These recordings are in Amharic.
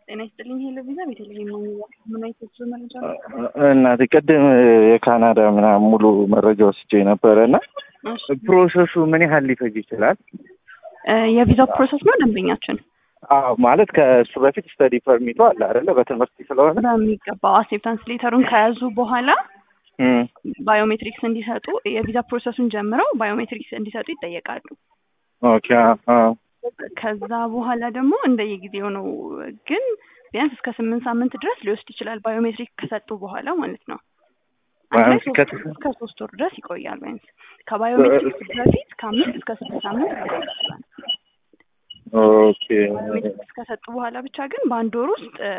ጤና ይስጥልኝ። ሄሎ ቪዛ ቤተልሔም ነው የሚባለው። ምን አይነት የጉዞ መረጃ ነው? እናቴ ቅድም የካናዳ ምናምን ሙሉ መረጃ ወስጄ ነበረ እና እሺ፣ ፕሮሰሱ ምን ያህል ሊፈጅ ይችላል? እ የቪዛው ፕሮሰስ ነው ደንበኛችን አዎ ማለት ከእሱ በፊት ስተዲ ፐርሚቱ አለ አይደለ? በትምህርት ስለሆነ በሚገባው አክሴፕታንስ ሌተሩን ከያዙ በኋላ እም፣ ባዮሜትሪክስ እንዲሰጡ የቪዛ ፕሮሰሱን ጀምረው ባዮሜትሪክስ እንዲሰጡ ይጠየቃሉ። ኦኬ አዎ። ከዛ በኋላ ደግሞ እንደየጊዜው ነው፣ ግን ቢያንስ እስከ ስምንት ሳምንት ድረስ ሊወስድ ይችላል። ባዮሜትሪክ ከሰጡ በኋላ ማለት ነው። አንድ ላይ ቢያንስ ሶስት ከ- ወር እስከ ሶስት ወር ድረስ ይቆያል። ቢያንስ ከባዮሜትሪክስ በፊት ከአምስት እስከ ስድስት ሳምንት ሊቆይ ይችላል። ኦኬ ባዮሜትሪክስ ከሰጡ በኋላ ብቻ ግን በአንድ ወር ውስጥ እ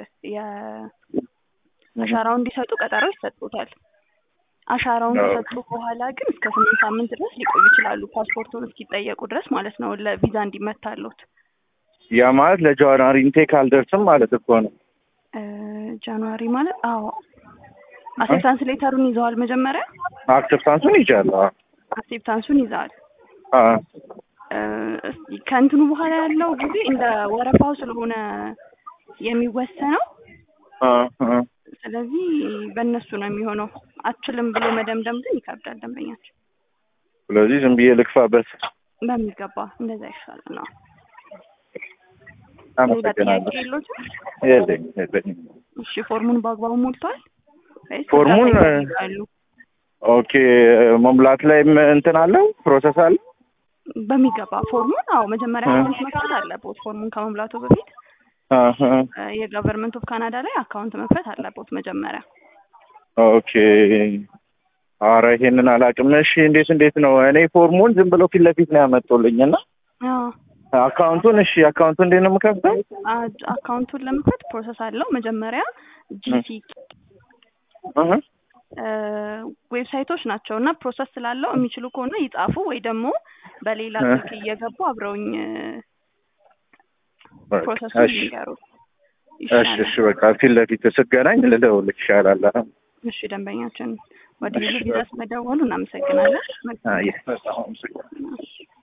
የአሻራውን እንዲሰጡ ቀጠሮ ይሰጡታል። አሻራውን አዎ። ከሰጡ በኋላ ግን እስከ ስምንት ሳምንት ድረስ ሊቆዩ ይችላሉ። ፓስፖርቱን እስኪጠየቁ ድረስ ማለት ነው፣ ለቪዛ እንዲመታሉት። ያ ማለት ለጃንዋሪ ኢንቴክ አልደርስም ማለት እኮ ነው። እ ጃንዋሪ ማለት አዎ፣ አክሴፕታንስ ሌተሩን ይዘዋል። መጀመሪያ አክሰፕታንሱን ይዣለሁ። አክሴፕታንሱን ይዘዋል። አዎ። እ እስኪ ከእንትኑ በኋላ ያለው ጊዜ እንደ ወረፋው ስለሆነ የሚወሰነው አዎ፣ አዎ። ስለዚህ በእነሱ ነው የሚሆነው። አችልም ብሎ መደምደም ግን ይከብዳል። ደንበኛችን ስለዚህ ዝም ብዬ ልክፋበት። በሚገባ እንደዛ ይሻላል ነው። ሌላ ጥያቄ አመሰግናለሁ። የሎትም? የለኝም የለኝም። እሺ ፎርሙን በአግባቡ ሞልቷል ወይስ ፎርሙን እርዳታ ይፈልጋሉ? ኦኬ መሙላት ላይም እንትን አለው ፕሮሰስ አለ። በሚገባ ፎርሙን አዎ መጀመሪያ እ። አካውንት መክፈት አለቦት። ፎርሙን ከመሙላቱ በፊት አሀ። እ የገቨርንመንት ኦፍ ካናዳ ላይ አካውንት መክፈት አለቦት መጀመሪያ። ኦኬ አረ ይሄንን አላውቅም። እሺ እንዴት እንዴት ነው? እኔ ፎርሙን ዝም ብለው ፊት ለፊት ነው ያመጡልኝ እና አዎ አካውንቱን እሺ አካውንቱን እንዴት ነው የምከፍተው? አ- አካውንቱን ለመክፈት ፕሮሰስ አለው። መጀመሪያ ጂሲ አሀ። ዌብሳይቶች ናቸው እና ፕሮሰስ ስላለው የሚችሉ ከሆነ ይጻፉ ወይ ደግሞ በሌላ እ። ስልክ እየገቡ አብረውኝ በቃ ፕሮሰሱን እሺ ይንገሩ እሺ ይሻላል። እሺ በቃ ፊት ለፊት ስገናኝ ልደውልልህ ይሻላል። እሺ ደንበኛችን ወደ እሺ። ቪዛ ስለደወሉ እናመሰግናለን። አይ በጣም አመሰግናለሁ። እሺ።